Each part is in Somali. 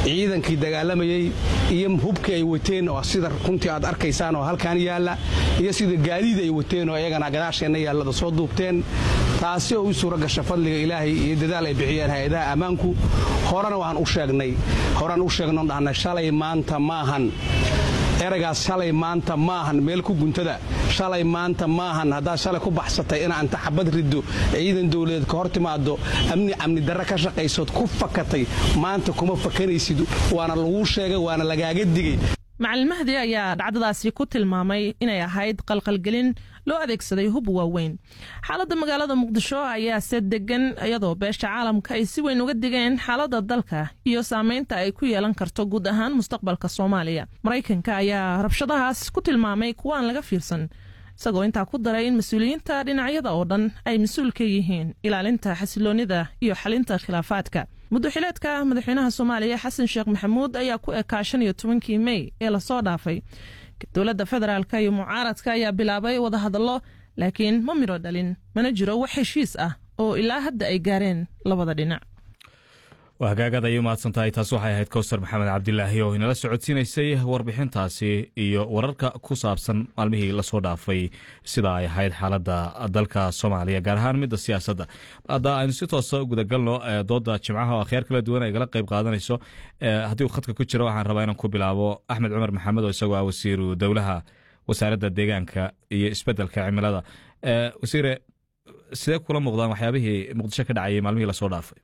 ciidankii dagaalamayey iyo hubkii ay wateen oo sida runtii aad arkaysaan oo halkaan yaalla iyo sida gaadiid ay wateen oo iyagana gadaasheenna yaallada soo duubteen taasi oo u suura gasha fadliga ilaahay iyo dadaal ay bixiyeen hay-adaha ammaanku horena waan u sheegnay horaan u sheegno dhahna shalay maanta maahan eraygaas shalay maanta maahan meel ku guntada shalay maanta maahan haddaad shalay ku baxsatay inaa inta xabad riddo ciidan dowladeed ka hor timaado amni amni darre ka shaqaysood ku fakatay maanta kuma fakanaysid waana laguu sheegay waana lagaaga digay macalin mahdi ayaa dhacdadaasi ku tilmaamay inay ahayd qalqalgelin loo adeegsaday hub waaweyn xaaladda magaalada muqdisho ayaa se degan iyadoo beesha caalamka ay si weyn uga digeen xaaladda dalka iyo saameynta ay ku yeelan karto guud ahaan mustaqbalka soomaaliya maraykanka ayaa rabshadahaas ku tilmaamay kuwaan laga fiirsan isagoo intaa ku daray in mas-uuliyiinta dhinacyada oo dhan ay mas-uul ka yihiin ilaalinta xasiloonnida iyo xalinta khilaafaadka muddoxileedka madaxweynaha soomaaliya xasan sheekh maxamuud ayaa ku ekaa shan iyo tobankii mey ee lasoo dhaafay dowladda federaalk iyo mucaaradka ayaa bilaabay wadahadallo laakiin ma midho dhalin mana jiro wax heshiis ah oo ilaa hadda ay gaareen labada dhinac waa hagaagad ayay umahadsan tahay taas waxay ahayd kowsar maxamed cabdilaahi oo inala socodsiinaysay warbixintaasi iyo wararka ku saabsan maalmihii lasoo dhaafay sida ay ahayd xaaladda dalka soomaaliya gaar ahaan midda siyaasadda hadda aynu si toosa gudagalno dooda jimcaha oo akhyaar kala duwan ay gala qayb qaadanayso haddii uu khadka ku jiro waxaan rabaa inaan ku bilaabo axmed cumar maxamed oo isagoo ah wasiiru dowlaha wasaaradda deegaanka iyo isbeddelka cimilada wasiire sidee kula muuqdaan waxyaabihii muqdisho ka dhacayay maalmihii lasoo dhaafay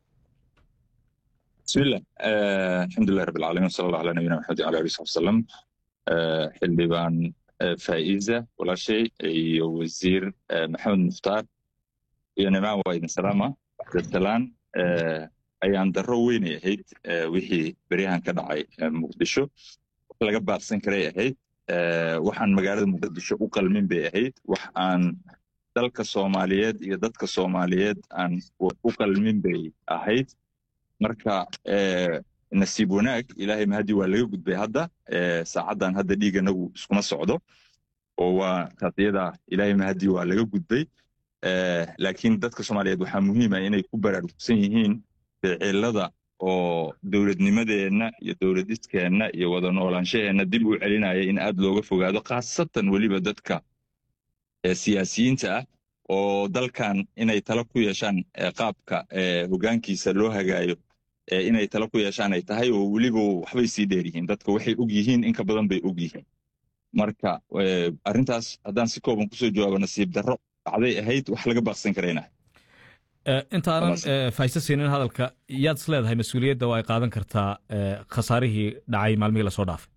bismillah alxamdulilah rab alcalamin wsala allah ala nabiyina maxamed ala ali saxbi wasalam xildhibaan faa'iza walaashay iyo wasiir maxamed mukhtaar iyo nimaan waa idin salaama dasalaan ayaan darro weynay ahayd wixii beryahan ka dhacay muqdisho wax laga baaqsan karay ahayd waxaan magaalada muqdisho u qalmin bay ahayd wax aan dalka soomaaliyeed iyo dadka soomaaliyeed aan u qalmin bay ahayd marka nasiib wanaag ilaahay mahadi waa laga gudbay hadda saacaddan hadda dhiig anagu iskuma socdo oo waa qadiyada ilaahay mahadi waa laga gudbay laakiin dadka soomaaliyeed waxaa muhiima inay ku baraarugsan yihiin ficilada oo dowladnimadeenna iyo dowladiskeenna iyo wada noolaanshaheenna dib u celinaya in aad looga fogaado khaasatan weliba dadka siyaasiyiinta ah oo dalkan inay tala ku yeeshaan qaabka hogaankiisa loo hagaayo inay tala ku yeeshaan ay tahay oo weliba waxbay sii dheer yihiin dadka waxay og yihiin inka badan bay og yihiin marka arrintaas haddaan si kooban kusoo jawaabo nasiib darro dhacday ahayd wax laga baaqsan karayna intaanan faysa siinin hadalka yaad is leedahay mas-uuliyadda oo ay qaadan kartaa khasaarihii dhacay maalmihii lasoo dhaafay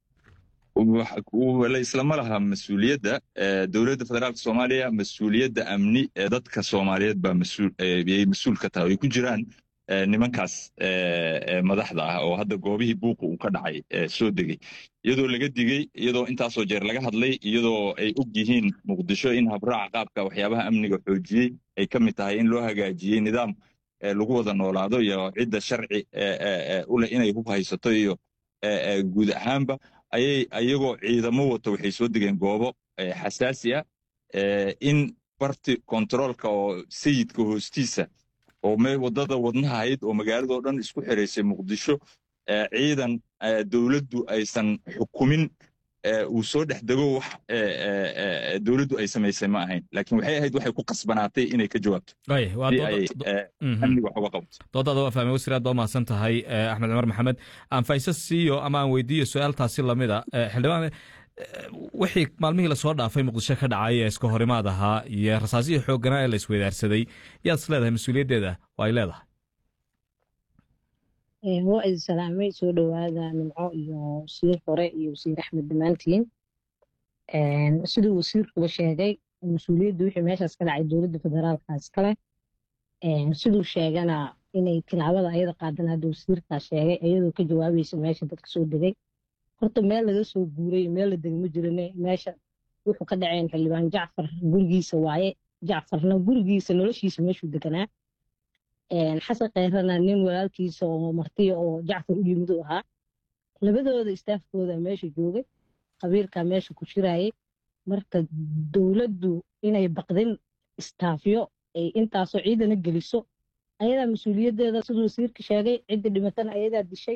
islama laha mas-uuliyadda dowladda federaalka soomaaliya mas-uuliyadda amni ee dadka soomaaliyeed baa yay mas-uul ka tahay ay ku jiraan nimankaas madaxda ah oo hadda goobihii buuqa uu ka dhacay soo degey iyadoo laga digey iyadoo intaasoo jeer laga hadlay iyadoo ay og yihiin muqdisho in habraaca qaabka waxyaabaha amniga xoojiyey ay ka mid tahay in loo hagaajiyey nidaam lagu wada noolaado iyo cidda sharci u leh inay hub haysato iyo guud ahaanba ayay ayagoo ciidamo wato waxay soo degeen goobo xasaasi ah in barti kontaroolka oo sayidka hoostiisa oo waddada wadnaha ahayd oo magaaladao dhan isku xiraysay muqdisho ciidan dowladdu aysan xukumin uu soo dhex dego wax dowladdu ay samaysay ma ahayn laakiin waxay ahayd waxay ku qasbanaatay inay ka jawaabto amniga wax uga qabato doodaada waa fahmay wasiir aad baa umahadsan tahay axmed cumar maxamed aan faysa siiyo ama aan weydiiyo su-aaltaasi lamida xildhibaan wixii maalmihii lasoo dhaafay muqdisho ka dhacay ee iska horimaad ahaa iyo rasaasihii xoogganaa ee la isweydaarsaday yaad is leedahay mas-uuliyaddeeda oo ay leedahay waa idin salaamay soo dhowaada nimco iyo wasiir hore iyo wasiir axmed dhammaantiin siduu wasiirkuba sheegay mas-uuliyaddu wixii meeshaas ka dhacay dowladda federaalkaas kale siduu sheegana inay tilaabada ayada qaadan hadda wasiirkaa sheegay iyadoo ka jawaabaysa meesha dadka soo degay horta meel laga soo guuray meel la degay ma jirane meesha wuxuu ka dhaceen xildhibaan jacfar gurigiisa waaye jacfarna gurigiisa noloshiisa meeshuu deganaa xasan kheyrana nin walaalkiisa oo martiya oo jacfar u yimid u ahaa labadooda istaafkooda meesha joogay qabiilkaa meesha ku jiraayay marka dowladdu inay baqdin istaafyo ay intaasoo ciidana geliso ayadaa mas-uuliyaddeeda siduu wasiirka sheegay cidda dhimatana ayadaa dishay